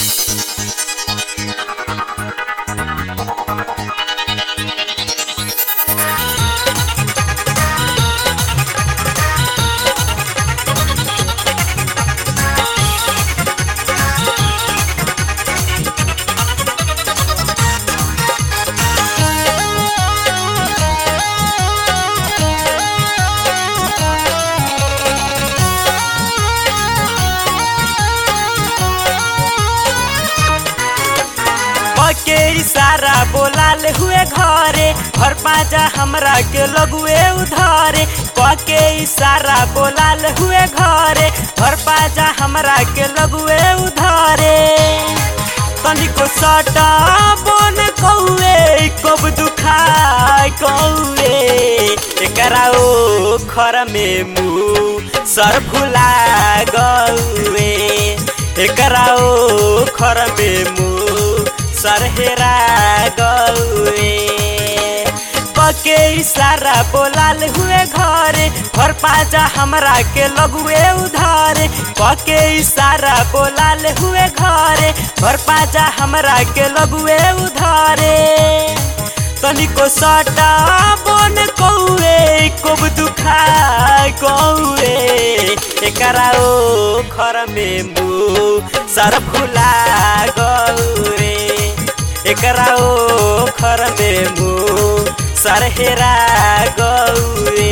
के इशारा बोलाल हुए घरे घर पाजा हमरा के लगुए उधरे क के इशारा बोलाल हुए घरे घर पाजा हमरा के लगुए उधरे तनिको सटा बन कौए कब दुखाय कौए एकरा ओ खर में मुँह सर फुला गौए एकरा ओ खर में मुँह सरहेरा गौए पके इशारा बोलाल हुए घरे घर पाजा हमरा के लगुए उधारे पके इशारा बोलाल हुए घरे घर पाजा हमरा के लगुए उधारे तनिको सटा बन कौए कब दुखा कौए एकरा ओ खर में मुँह सर फुला गौरे एकरा ओ खर में मुँह सरहेरा गौरे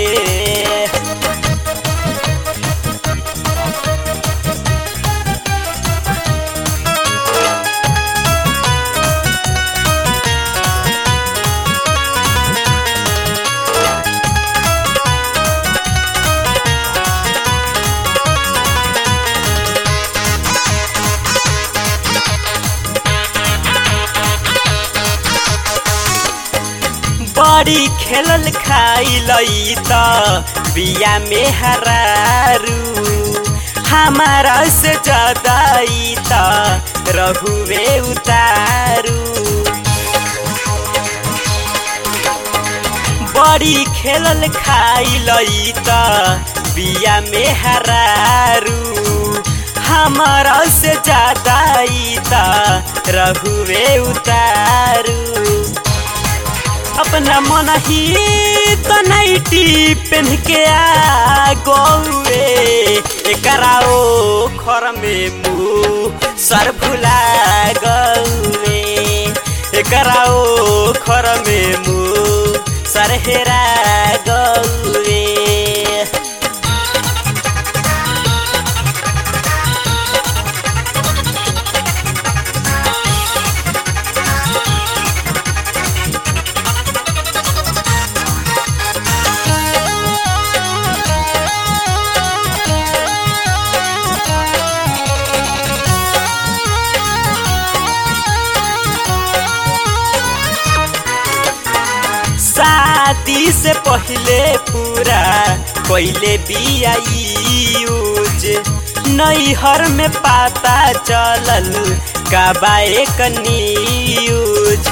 बड़ी खेलल खाइलई त बिया में हरारू हमारा से जदाई त रहुए उतारू बड़ी खेलल खाइलई त बिया में हरारू हमारा से जदाई त रहुए उतारू अपना मन ही तनैटी पेन के आ गौए एकरा ओ खर में मुँह सर फुला गौए एकरा ओ खर में मुँह सर हेरा गौए शादी से पहले पूरा कोइले बिया यूज नैहर में पता चलल कबाए न्यूज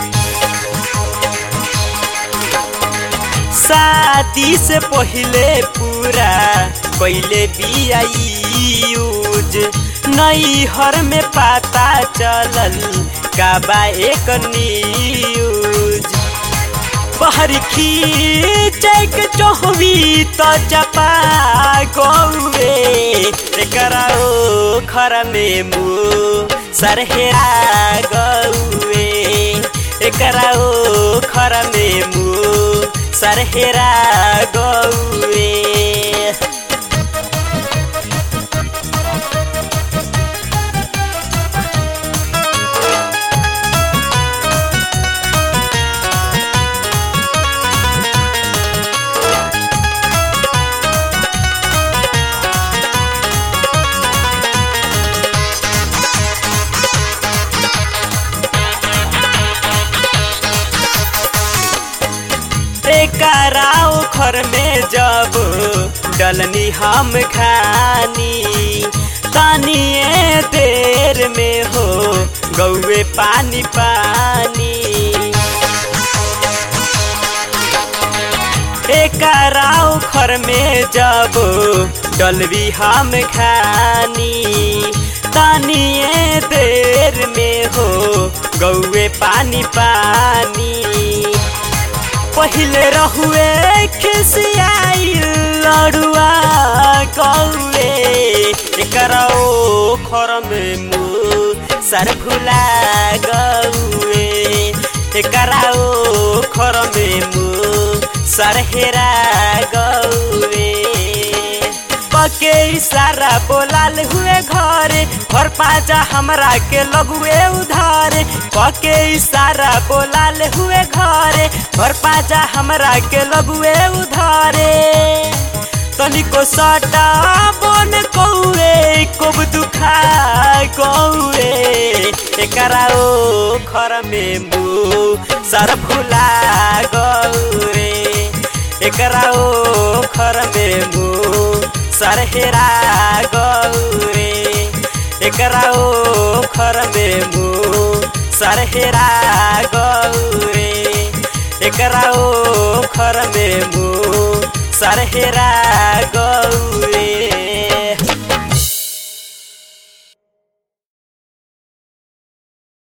शादी से पहले पूरा कोइले बिया यूज नैहर में पता चलल कबाए न्यूज बहर खींचक चोहवी तो चपा गौए एकरा ओ खर में मुँह सरहेरा गौए एकरा ओ खर में मुँह सरहेरा गौए कराओ घर में जब डलनी हम खानी तानिए देर में हो गौए पानी पानी कराओ घर में जब डलवी हम खानी तानिए देर देर में हो गौए पानी पानी पहिले रहुए खिसियाई लड़ुआ कौए एकरा ओ खर में मुँह सर फुला गौए एकरा ओ खर में मुँह सर हेरा गौए पके इशारा बोलाल हुए घरे घर पाजा हमरा के लगुए उधार पके इशारा बोलाल हुए घरे घर पाजा हमरा के लगुए उधारे तनिको सटा बन कौए कोब दुखा कौए एकरा ओ खर में मुँह सर फुला गौरे एकरा ओ खर में मुँह सर हेरा गौरे एकरा ओ खर में मुँह सर हेरा गौरे एकरा ओ खर में मुँह सर हेरा गौरे